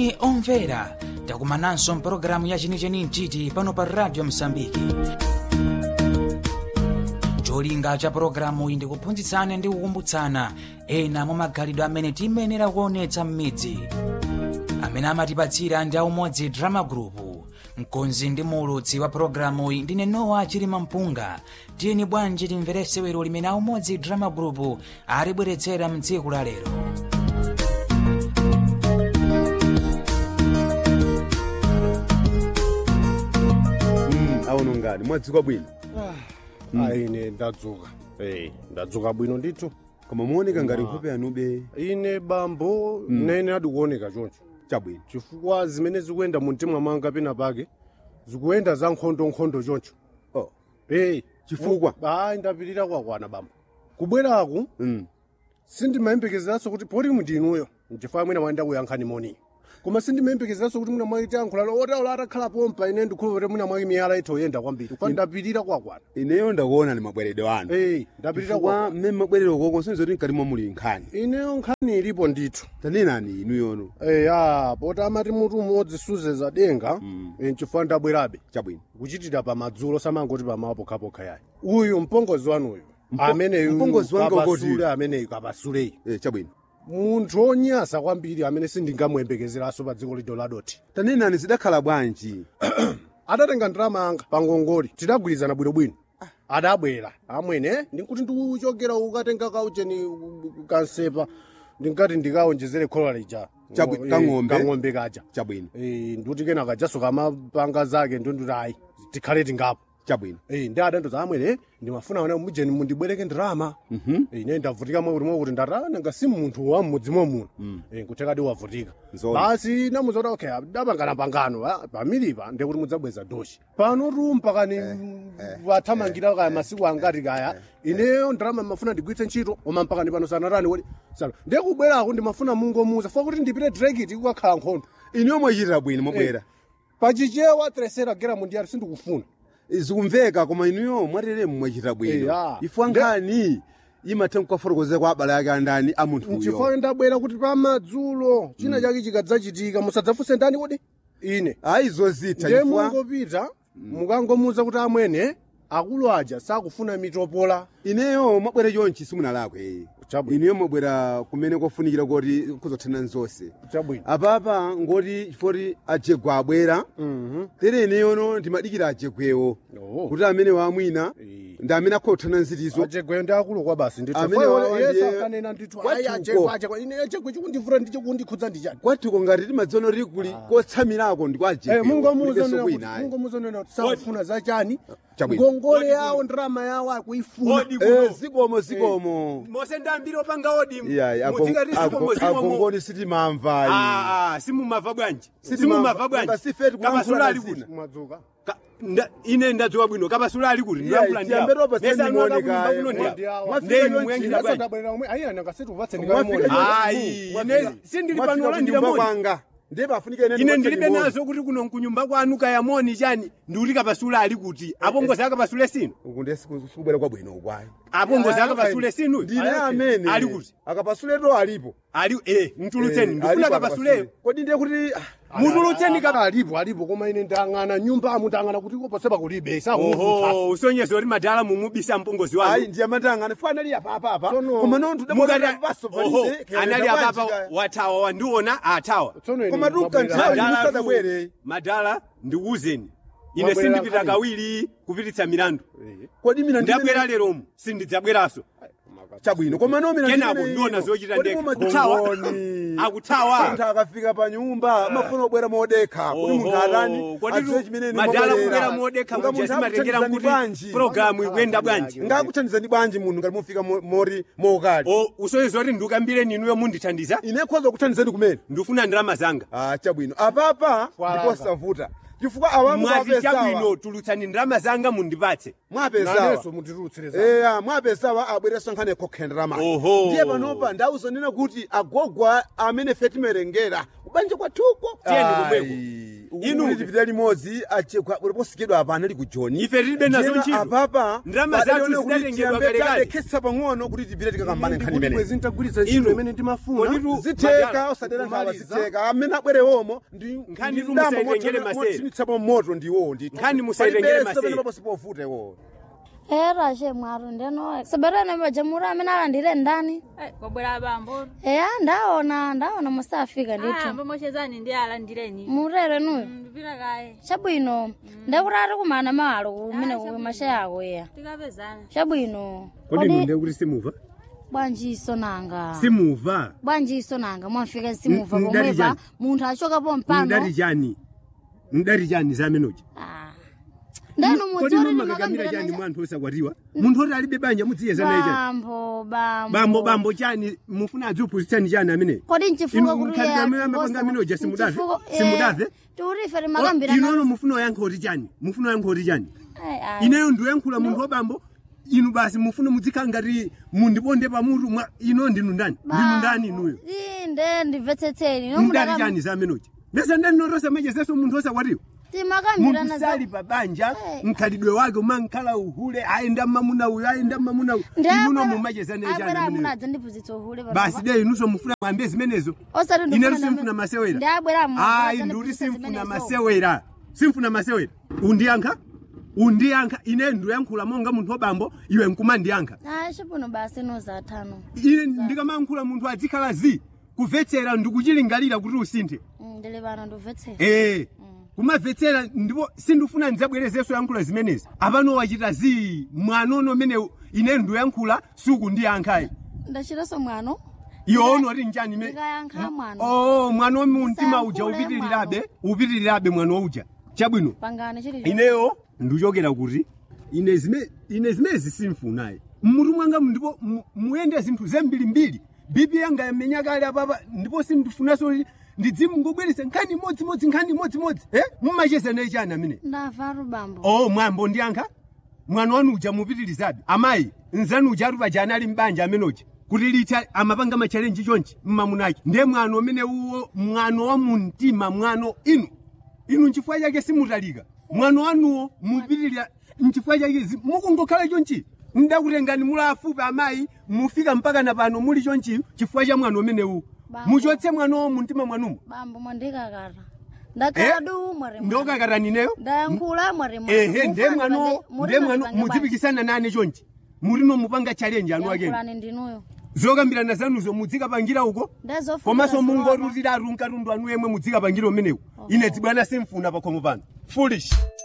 moni omvera takumananso mpulogalamu ya chenicheni mtiti pano pa radio msambiki cholinga cha pulogalamu iyi ndikuphunzitsana ndi kukumbutsana ena mwa magalidwe amene tiyenera kuonetsa m'midzi amene amatipatsira ndi aumodzi drama group mkonzi ndi muulutsi wa pulogalamu iyi ndine nowa chilima mpunga tiyeni bwanji timvere sewero limene aumodzi drama group alibweretsera mtsiku la lero aono ngani mwadzuka bwino aine ndadzuka Eh, ndadzuka bwino ndithu koma muoneka ngati nkhope yanube ine bambo nene adikuoneka choncho chabwino chifukwa zimene zikuyenda mu mtima mwanga pena pake zikuyenda za nkhondonkhondo choncho oh. Hey, Chifukwa? ayi ndapirira kwakwana bambo kubweraku mm. sindimayembekezeranso kuti poti mundinuyo nchifukwa mwina mwayenda kuyankhani moni koma sindimayembekezeranso kuti mwina mwaiti yankhulalo otaula atakhala pompa ine ndikhulupirira mwina mwake miyala itho yoyenda kwambiri kwa ndapirira kwakwana ineyo ndakuona ni mabweredwe anu Hey, ndapirira chifukwa kwakwana mmene mabwerero koko sinizoti mkati mwa muli nkhani ineyo nkhani ilipo ndithu tanenani inuyono eya poti amati mutu umodzi suzeza denga eh, nchifukwa ndabwerabe chabwino kuchitira pamadzulo samangoti pamawa pokhapokha yayi uyu mpongozi wanuyu ameneyu mpongozi wanga ukoti? kapasule ameneyu kapasuleyi eh, chabwino munthu onyasa kwambiri amene sindingamuyembekezeranso pa dziko lido ladoti tanenani zidakhala bwanji adatenga ndalama anga pa ngongole tidagwirizana bwinobwino adabwera amwene ndikuti ndikuchokera ukatenga kaucheni kansepa ndinkati ndikaonjezere khola lija Chabwi- Eh, kang'ombe? kang'ombe kaja chabwino Eh, ndikuti kena kajasoka mapanga zake ndonduti ayi tikhale tingapo chabwino Eh, ndi adandoza amwene ndimafuna wana mujeni mundibwereke ndalama Mhm. Eh, ine ndavutika mwakuti mwakuti ndatana ngasi munthu wa mmudzimo muno Eh, kuthekadi wavutika Nzoona. basi namuza kuti okay dapangana pangano ah, pamilipa ndekuti mudzabweza doshi pano tumpa kani wathamangira kaya masiku angati kaya ineyo ndalama mafuna ndigwiritse ntchito oma mpaka ndi pano sanatani woti sana ndekubwerako ndimafuna mungomuza fa kuti ndipite drekiti kukakhala nkhondo inuyo mwachitira bwino mwabwera pachichewa tresera gera mundiyari sindikufuna zikumveka koma inuyo mwateremu mwachitira bwino Eya. ifwa nkhani imatha kukafotokozera kwa abale ake andani a munthuyo nchifukwa ndabwera kuti pamadzulo china chake chikadzachitika musadzafunse ndani kuti ine ayi zozitha ndiye chifukwa mungopita mukangomuza kuti amwene akulu aja sakufuna mitopola ineyo mwabwera chonchi simunalakwe Chabwino. ineyo mwabwera kumene kofunikira kuti kuzothana nzonse chabwino apapa ngoti chifoti ajegwa abwera Mhm. tere ineyono ndimadikira ajegwewo Oh. kuti amene wamwina Eh. ndi amene akhothana nzitizo ajegwe ndi akulu kwa basi Amene wawa yesu ndiye- akanena ndithu Kwatuko. ayi ajegwe ajegwe ine ajegwe chikundivura ndi chikundikhudza ndichani kwatiko ngati timadziona kuti kuli kotsamirako ndi kwa ajegwewo mungomuza kwinayi mungomuza kuti sakufuna zachani Chabwino. ngongole yawo ndalama yawo akuifuna Odi Eh, kuno. zikomo zikomo mose ndambiri opanga odi iyayi mudzingati zikomo zikomo agongoni sitimamvayi Ah, ah, simumava bwanji Sitimamva- simumava bwanji Nanga sifeti kulankhula kapasula ali mazina. kuti mwadzuka Ka- nda- ine ndadzuka bwino kapasula ali kuti ndilankhula Iyayi, tiyambe ropa Nesa tendimoni anoka kaye. kuno ndiya. Ndi awa. Mwafika Ndei chonchi, muyankhira Yesa bwanji ayi anakasitu upatse Mwafika ndikamona chonchi. ayi Mwafika- ine sindili mwafika pano olandira kunyumba moni kwanga ndiye pafunika ine ine ndipatse ndilibe limoni. nazo kuti kuno nkunyumba kwanu kaya moni chani ndiuti kapasula ali kuti apongozi akapasule sinu uku ndiye siku- sikubwera kwabwino ukwayi apongozi Aya, akapasule sinu ndine Ayake. amene Ali kuti? akapasuleto alipo ali eh mtulutseni Eh, ndifuna alipo kapasuleyo akapasule. kodi ndiye kuti ah, mutulutseni kapa alipo alipo koma ine ndang'ana nyumba amu ndang'ana kuti koposepa kulibe oho usonyeza kuti madala mumubisa mpongozi ayi wanu ndiye matangane fo anali apapapa Tsono- koma nontu mukati paso oho anali apapa watawa wandiona atawa Koma tunka nthawi Madala musadabwere. tu- madala ndikuwuzeni ine Mwabwerera sindipita nkhani. kawiri kupititsa milandu kodi mina ndabwera leromu sindidzabweranso chabwino koma no mina kenako ndimene ndiona ino. zochita Kodi ndekha mumathawa? Kongoni. akuthawa munthu akafika pa nyumba amafuna kubwera modekha kuti munthu atani adziwe chimene ine madala mwabwerera. kubwera modekha Nga muja munthu simatengera akuthandizani kuti bwanji programu ikuyenda bwanji ngakuthandizani bwanji munthu ngati mufika mo- mori mokali o usonyeza kuti ndikambire ninuyo mundithandiza ine khoza kuthandizani kumene ndifuna ndalama zanga ah chabwino apapa Kwalanga. ndikosavuta chifukwa awamu mwati mwapesawa chabwino tulutsani ndalama zanga mundipatse mwapesawa naneso mutirutsireza eya mwapesawa abwereso nkhani yakhokhenda ramani Oho. ndiye panopa ndawuzonena kuti agogwa amene fe timerengera kubanja kwathuko Tiyeni kumweko. inu Inu- tipita limodzi uliposikidwa apana ali ku joni Ife tilibe nazo Ndiyena ntchito. apapa Ndalama palibe zathu kuti zinatengedwa tiyambe kalekale. talekhetsa pang'ono kuti tipite tikakambane nkhani imene mwezi ntagwiritsa ntchito Inu. imene ndimafuna Kodi- zitheka Madala, osadera nkhawa kumaliza. zitheka amene abwerewomo ndi Nkhani ndi tu ndambo musayitengere mothe- masere. mothinitsapo moto ndiwo ndithu. Nkhani musayitengere Palibenso masere. pamene paposipofuta iwo era she mwaro ndeno saberene bajamura amene alandire ndani Eh, kwabwera bambo eya ndaona ndaona musafika Ah, ndithu mbomoshezani ndi alandireni murere nuyo ndipita kaye chabwino ndekutati kumana mawalo kumene kumasha yako ya tikapezana chabwino kodi inu ndiye kuti simuva bwanjiso nanga simuva bwanjiso nanga mwafika simuva N- ndali pomwepa chani? munthu achokapo mpano ndati chani ndati chani zamenoji Ah. ndeno kodi mudziori mumakakamira chani mwanthu osakwatiwa munthu oti alibe banja mudziyezanaye chani bambo bambo bambo bambo chani mufuna adziupusitsani chani amene kodi nchifuka Inu mkhalidwe amene amapanga amenoja simudave? Simudave? tiurife Oh, rimakambira inono mufuna oyankha oti chani mufuna oyankha oti chani ineyo ndiyoyankhula munthu wabambo inu basi mufuna mudzikhala ngati mundiponde pamutu mwa ino ndinu ndani ndinu ndani inuyo inde ndimvetsetseni mdali chani zamenoji ndese ndandinotosa machezeso munthu osakwatiwa timakambirana munthu sali pa banja Eh. mkhalidwe wake umankhala uhule ayenda mmamuna uyu ayenda mmamuna uyu inuno mumachezanaye abwera chani amuna ameneyo adza ndiphunzitsa uhule basi de inunso mufuna mwambe zimenezo osati inetu simfuna masewera ndi abwera amuna ayi ndikuti simfuna masewera simfuna masewera undiyankha undiyankha ine ndiyankhula monga munthu wabambo iwe nkumandiyankha ayi chipuno basi nozatano ine ndikamayankhula munthu adzikhala zi kumvetsera ndikuchilingalira kuti usinthe ndili pano ndimvetsera ee kumamvetsera ndipo sindifuna ndidzabwerezenso yankhula zimenezi apano wachita zi mwanono umene ine ndiyankhula sukundiyankhayi ndachitanso mwano iwono oti njani ime ndikayankha mwano oh mwana wa mumtima uja Usayankhule upitirirabe upitirirabe mwana uja chabwino pangane chili ineyo ndichokera kuti ine zime ine zimezi simfunayi mmutu mwanga ndipo mu- muyende zinthu zembirimbiri bibi yanga yamenya kale apapa ndipo sindifunanso ndidzimngobweresa nkhani imodzimodzi nkhani imodzimodzi e mumachezanayi chani amene ndavatu bambo oh mwambo ndiyankha mwana wanu uja mupitirizabe amayi nzanu uja ati pajani ali mbanja amenoja kuti lita amapanga machalenji chonchi mmamunaki ndiye mwano umene uwo mwano wa mumtima mwano inu inu nchifukwa chake simutalika mwano wanuwo mupitirira nchifukwa chake zi- mukungokhala chonchi ndakutengani muli afupi amayi mufika mpaka na pano muli chonchi chifukwa cha mwano umenewu Bambo. muchotse mwanowo mumtima mwanumo bambo mwandikakata ndakhala du mwari ndokakatanineyo ndayankhula mwari ehe ndiye mwano ndiye mwano mudzipikisana nane chonchi mulino mupanga challenge anu akeni yankhulani ndinuyo zokambirana zanuzo mudzikapangira uko ndezofuna komanso mungorutira atu mkatundu anu yemwe mudzikapangira umenewu ine dzibwana simfuna pakhomo pano foolish